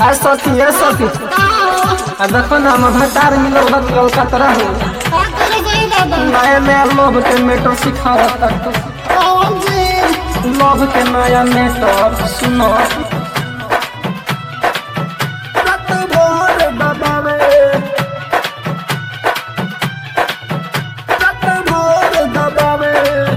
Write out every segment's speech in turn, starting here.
आ सखी ए सखी आ देखो ना हम भटार मिलो बत कलकत्ता हो नया नया लोभ के मेटर सिखा तक लोभ के नया मेटर सुनो रत भोर दबावे रत भोर दबावे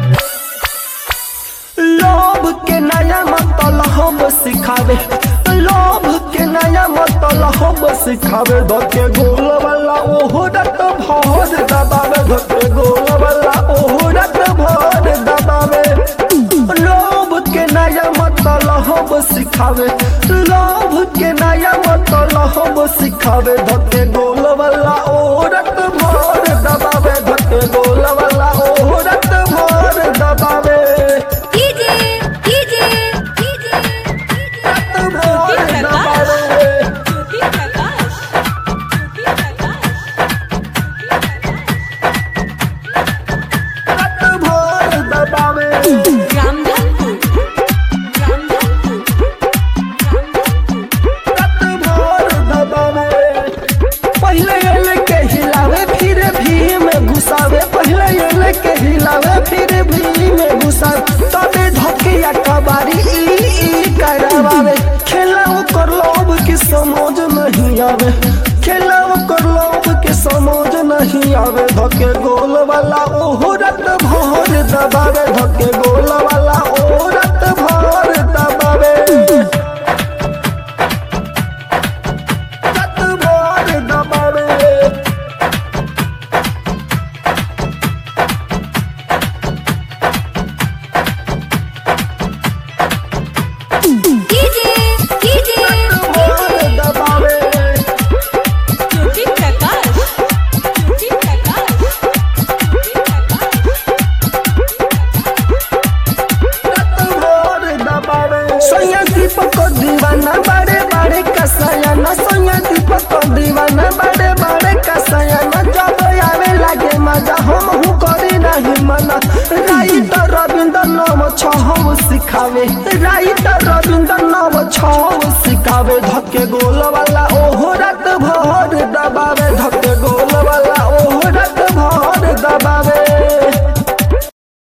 लोभ के नया मतलब सिखावे लोभ के नया मतलब सिखावे धके गोल वाला ओहो रत भोर दबावे धके गोल वाला ओहो रत भोर दबावे लोभ के नया मतलब सिखावे लोभ के नया मतलब सिखावे धके गोल वाला ओहो रत भोर दबावे धके गोल वाला ओहो रत भोर दबावे रत भोर दबावे रत भोर दबावे रत भोर दबावे पहले एले के हिलावे फिर भी में घुसावे पहले एले के हिलावे फिर भी में घुसावे तबे धकिया कबारी ई ई करावे खेला कर लोभ की समझ नहीं आवे खेला कर लोभ की समझ नहीं आवे धके गोल वाला ओहो रत भोर दबावे धके गोल वाला ओहो रत भोर दबावे रत भोर दबावे भोर दबावे रत भोर दबावे सोया दीपक को दीवाना बड़े बड़े कसयाना सोया दीपक को दीवाना बड़े बड़े कसयाना जब आवे लागे मजा हम हूँ करी नहीं मना राइट रविंद्र नाम छह सिखावे राइट रविंद्र नाम छह सिखावे धके गोल वाला ओहो रत भोर